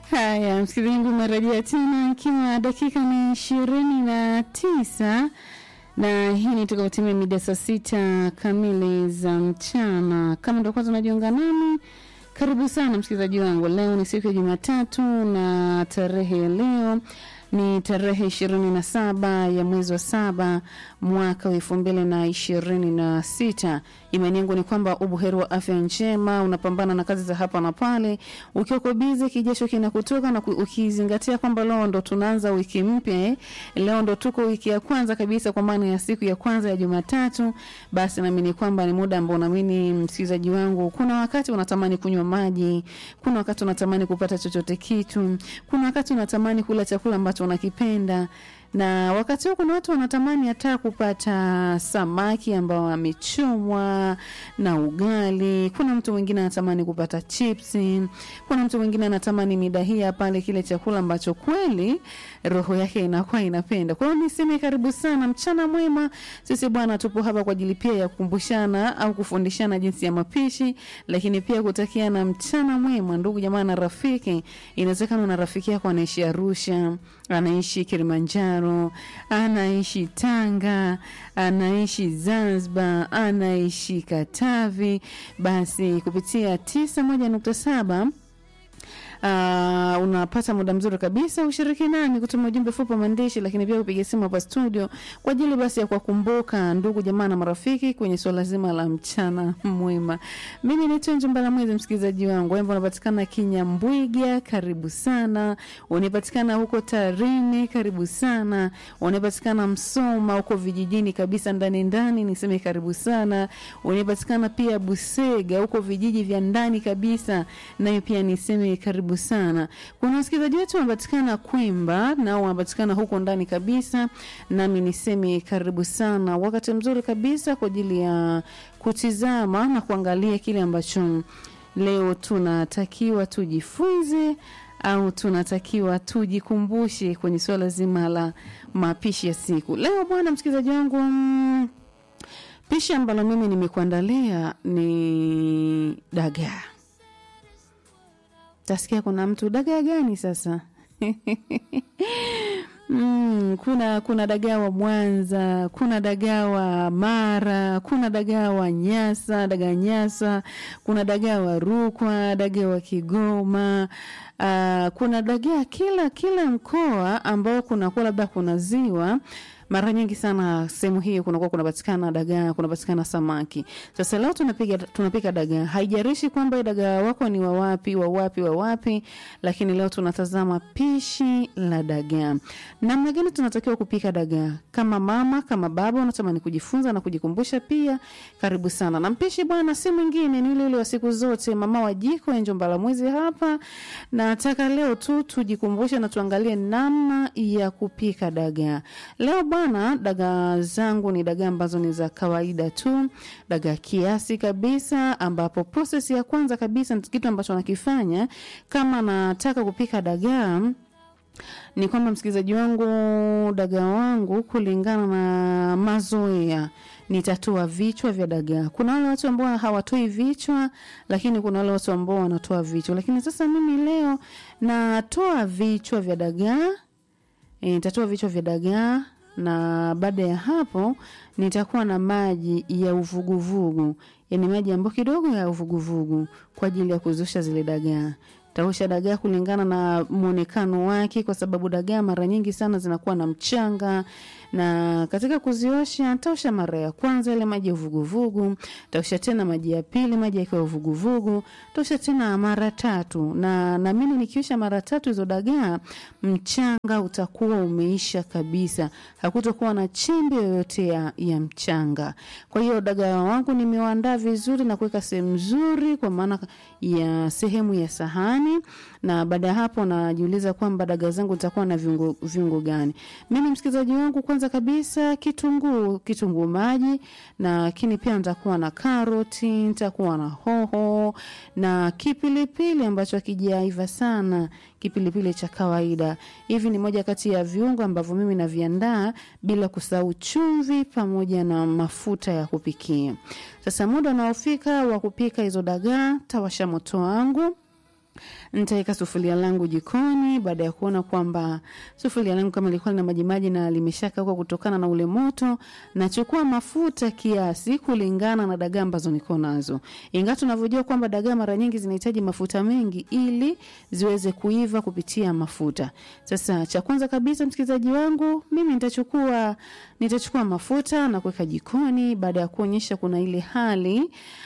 Haya, msikilizaji wangu, umerejea tena ikiwa dakika ni ishirini na tisa na hii ni tukautimia mida saa sita kamili za mchana. Kama ndo kwanza unajiunga nami, karibu sana msikilizaji wangu. Leo ni siku ya Jumatatu na tarehe ya leo ni tarehe ishirini na saba ya mwezi wa saba mwaka wa elfu mbili na ishirini na sita. Imani yangu ni kwamba ubuheri wa afya njema, unapambana na kazi za hapa na pale, ukiwa uko bizi, kijasho kinakutoka na ku- ukizingatia kwamba leo ndo tunaanza wiki mpya eh. Leo ndo tuko wiki ya kwanza kabisa, kwa maana ya siku ya kwanza ya Jumatatu, basi naamini kwamba ni muda ambao naamini msikilizaji wangu, kuna wakati unatamani kunywa maji, kuna wakati unatamani kupata chochote kitu, kuna wakati unatamani kula chakula ambacho unakipenda na wakati huu kuna watu wanatamani hata kupata samaki ambao amechomwa na ugali. Kuna mtu mwingine anatamani kupata chipsi, kuna mtu mwingine anatamani midahia pale, kile chakula ambacho kweli roho yake inakuwa inapenda. Kwa hiyo niseme karibu sana, mchana mwema. Sisi bwana, tupo hapa kwa ajili pia ya kukumbushana au kufundishana jinsi ya mapishi, lakini pia kutakiana mchana mwema, ndugu jamaa na rafiki. Inawezekana una rafiki yako anaishi Arusha, anaishi Kilimanjaro, anaishi Tanga, anaishi Zanzibar, anaishi Katavi, basi kupitia tisa moja nukta saba Uh, unapata muda mzuri kabisa ushiriki nami kutuma ujumbe fupi wa maandishi, lakini pia kupiga simu hapa studio kwa ajili basi ya kuwakumbuka ndugu jamaa na marafiki kwenye swala zima la mchana mwema. Mimi naitwa Njumbala Mwezi, msikilizaji wangu wembo unapatikana Kinyambwiga, karibu sana. Unapatikana huko Tarime, karibu sana. Unapatikana Msoma huko vijijini kabisa ndani ndani, niseme karibu sana. Unapatikana pia Busega huko vijiji vya ndani kabisa, nayo pia niseme karibu sana. Kuna wasikilizaji wetu wanapatikana Kwimba, nao wanapatikana huko ndani kabisa, nami niseme karibu sana. Wakati mzuri kabisa kwa ajili ya kutizama na kuangalia kile ambacho leo tunatakiwa tujifunze au tunatakiwa tujikumbushe kwenye suala zima la mapishi ya siku leo. Bwana msikilizaji wangu mm, pishi ambalo mimi nimekuandalia ni dagaa. Tasikia kuna mtu dagaa gani sasa? Mm, kuna kuna dagaa wa Mwanza, kuna dagaa wa Mara, kuna dagaa wa Nyasa, dagaa Nyasa, kuna dagaa wa Rukwa, dagaa wa Kigoma. Uh, kuna dagaa kila kila mkoa ambao kunakuwa labda kuna ziwa mara nyingi sana sehemu hiyo kunakuwa kunapatikana dagaa, kunapatikana samaki. Sasa leo tunapiga tunapika dagaa, haijarishi kwamba dagaa wako ni wa wapi wa wapi wa wapi, lakini leo tunatazama pishi la dagaa. Namna gani tunatakiwa kupika dagaa? Kama mama, kama baba unatamani kujifunza na kujikumbusha pia, karibu sana. Na mpishi bwana si mwingine ni yule yule wa siku zote, mama wa jiko Enjo Mbalamwezi hapa. Nataka leo tu tujikumbushe na tuangalie namna ya kupika dagaa. Leo bwana, dagaa zangu ni dagaa ambazo ni za kawaida tu, dagaa kiasi kabisa, ambapo proses ya kwanza kabisa ni kitu ambacho nakifanya kama nataka kupika dagaa ni kwamba msikilizaji wangu, dagaa wangu kulingana na mazoea nitatoa vichwa vya dagaa. Kuna wale watu ambao hawatoi vichwa, lakini kuna wale watu ambao wanatoa vichwa. Lakini sasa mimi leo natoa vichwa vya dagaa, e, nitatoa vichwa vya dagaa na baada ya hapo nitakuwa na maji ya uvuguvugu, yani maji ambayo kidogo ya uvuguvugu kwa ajili ya kuzusha zile dagaa taosha dagaa kulingana na mwonekano wake, kwa sababu dagaa mara nyingi sana zinakuwa na mchanga, na katika kuziosha taosha mara ya kwanza ile maji ya uvuguvugu, taosha tena maji ya pili, maji yakiwa uvuguvugu, taosha tena mara tatu, na naamini nikiosha mara tatu hizo dagaa, mchanga utakuwa umeisha kabisa, hakutokuwa na chembe yoyote ya, ya mchanga. Kwa hiyo dagaa wangu nimewaandaa vizuri na kuweka sehemu nzuri, kwa maana ya sehemu ya sahani na baada ya hapo najiuliza kwamba dagaa zangu zitakuwa na viungo, viungo gani. Mimi msikilizaji wangu, kwanza kabisa kitunguu, kitunguu maji, na lakini pia nitakuwa na karoti, nitakuwa na hoho na kipilipili ambacho hakijaiva sana, kipilipili cha kawaida. Hivi ni moja kati ya viungo ambavyo mimi naviandaa, bila kusahau chumvi pamoja na mafuta ya kupikia. Sasa muda unaofika wa kupika hizo dagaa, tawasha moto wangu nitaweka sufuria langu jikoni. Baada ya kuona kwamba sufuria langu kama lilikuwa lina majimaji na limeshakauka kutokana na ule moto, nachukua mafuta kiasi kulingana na dagaa ambazo niko nazo, ingawa tunavyojua kwamba dagaa mara nyingi zinahitaji mafuta mengi ili ziweze kuiva kupitia mafuta. Sasa cha kwanza kabisa, msikilizaji wangu, mimi nitachukua nitachukua mafuta na kuweka jikoni. Baada ya kuonyesha kuna ile hali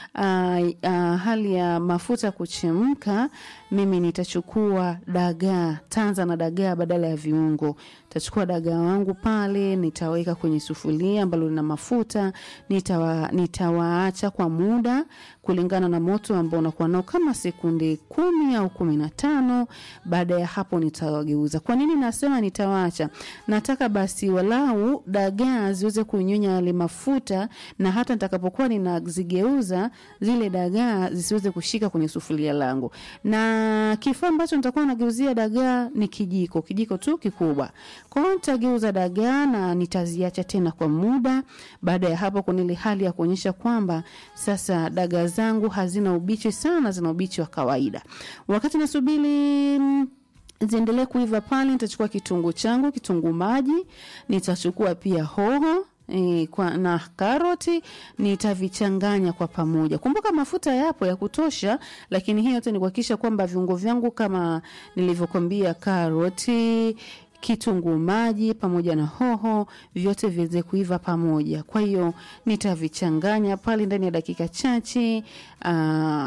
uh, uh, hali ya mafuta kuchemka, mimi nitachukua dagaa, tanza na dagaa badala ya viungo. Nitachukua dagaa wangu pale, nitaweka kwenye sufuria ambalo lina mafuta, nitawa, nitawaacha kwa muda kulingana na moto ambao unakuwa nao kama sekunde kumi au kumi na tano. Baada ya hapo nitawageuza. Kwa nini nasema nitawaacha? Nataka basi walau dagaa ziweze kunyonya yale mafuta, na hata nitakapokuwa ninazigeuza zile dagaa zisiweze kushika kwenye sufuria langu. Na kifaa ambacho nitakuwa nageuzia dagaa ni kijiko, kijiko tu kikubwa. Kwa hiyo nitageuza dagaa na nitaziacha tena kwa muda. Baada ya hapo, kuna ile hali ya kuonyesha kwamba sasa dagaa zangu hazina ubichi sana, zina ubichi wa kawaida. Wakati nasubiri mm, ziendelee kuiva pale, nitachukua kitunguu changu, kitunguu maji, nitachukua pia hoho E, kwa, na karoti nitavichanganya kwa pamoja. Kumbuka mafuta yapo ya kutosha, lakini hii yote ni kuhakikisha kwamba viungo vyangu kama nilivyokwambia, karoti kitunguu maji pamoja na hoho vyote viweze kuiva pamoja. Kwa hiyo nitavichanganya pale ndani ya dakika chache. Uh,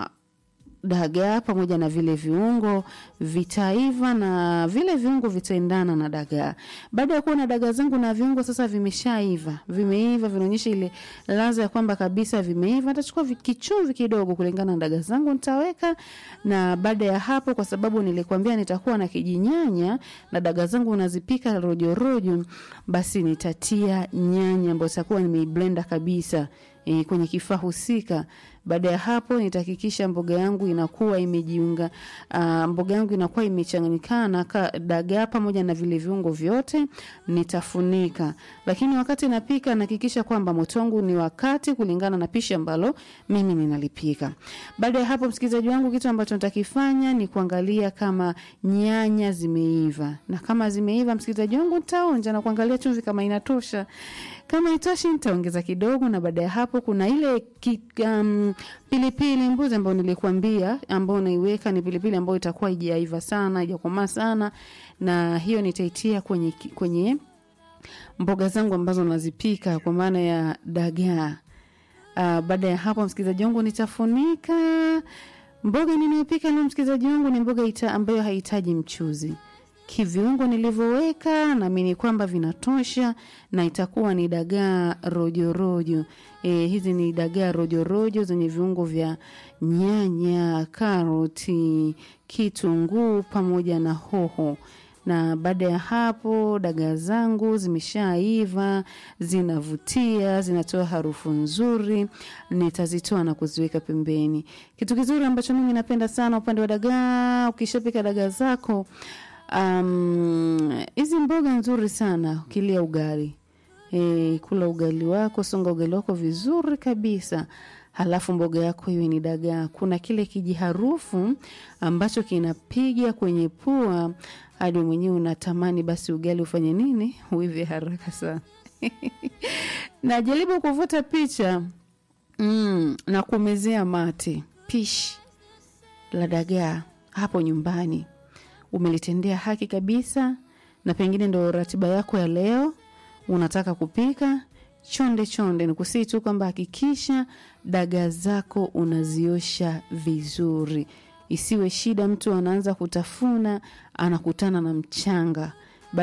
dagaa pamoja na vile viungo vitaiva na vile viungo vitaendana na dagaa. Baada ya kuona dagaa zangu na viungo sasa vimeshaiva, vimeiva, vinaonyesha ile ladha ya kwamba kabisa vimeiva, nitachukua kichumvi kidogo kulingana na dagaa zangu nitaweka. Na baada ya hapo, kwa sababu nilikwambia nitakuwa na kijinyanya na dagaa zangu nazipika rojo rojo, basi nitatia nyanya ambayo itakuwa nimeiblenda kabisa e, kwenye kifaa husika. Baada ya hapo nitahakikisha mboga yangu inakuwa imejiunga, uh, mboga yangu inakuwa imechanganyikana dagaa pamoja na vile viungo vyote, nitafunika. Lakini wakati napika nahakikisha kwamba moto wangu ni wakati kulingana na pishi ambalo mimi ninalipika. Baada ya hapo, msikilizaji wangu, kitu ambacho nitakifanya ni kuangalia kama nyanya zimeiva, na kama zimeiva, msikilizaji wangu, nitaonja na kuangalia chumvi kama inatosha. Kama itoshi nitaongeza kidogo, na baada ya hapo kuna ile ki, um, pilipili mbuzi ambayo nilikuambia, ambayo naiweka ni pilipili ambayo itakuwa haijaiva sana, haijakomaa sana, na hiyo nitaitia kwenye kwenye mboga zangu ambazo nazipika kwa maana ya dagaa. Uh, baada ya hapo msikilizaji wangu nitafunika. Mboga ninayopika leo msikilizaji wangu ni mboga ita ambayo haihitaji mchuzi kiviungo nilivyoweka naamini kwamba vinatosha na itakuwa ni dagaa rojorojo. E, hizi ni dagaa rojorojo zenye viungo vya nyanya, karoti, kitunguu pamoja na hoho na baada ya hapo dagaa zangu zimeshaiva, zinavutia, zinatoa harufu nzuri. Nitazitoa na kuziweka pembeni. Kitu kizuri ambacho mimi napenda sana upande wa dagaa, ukishapika dagaa zako hizi um, mboga nzuri sana ukilia ugali e, kula ugali wako, songa ugali wako vizuri kabisa, halafu mboga yako iwe ni dagaa. Kuna kile kijiharufu ambacho kinapiga kwenye pua hadi mwenyewe unatamani basi ugali ufanye nini, uive haraka sana najaribu kuvuta picha mm, na kumezea mate pishi la dagaa hapo nyumbani umelitendea haki kabisa, na pengine ndo ratiba yako ya leo, unataka kupika chonde chonde. Nikusii tu kwamba hakikisha dagaa zako unaziosha vizuri, isiwe shida mtu anaanza kutafuna anakutana na mchanga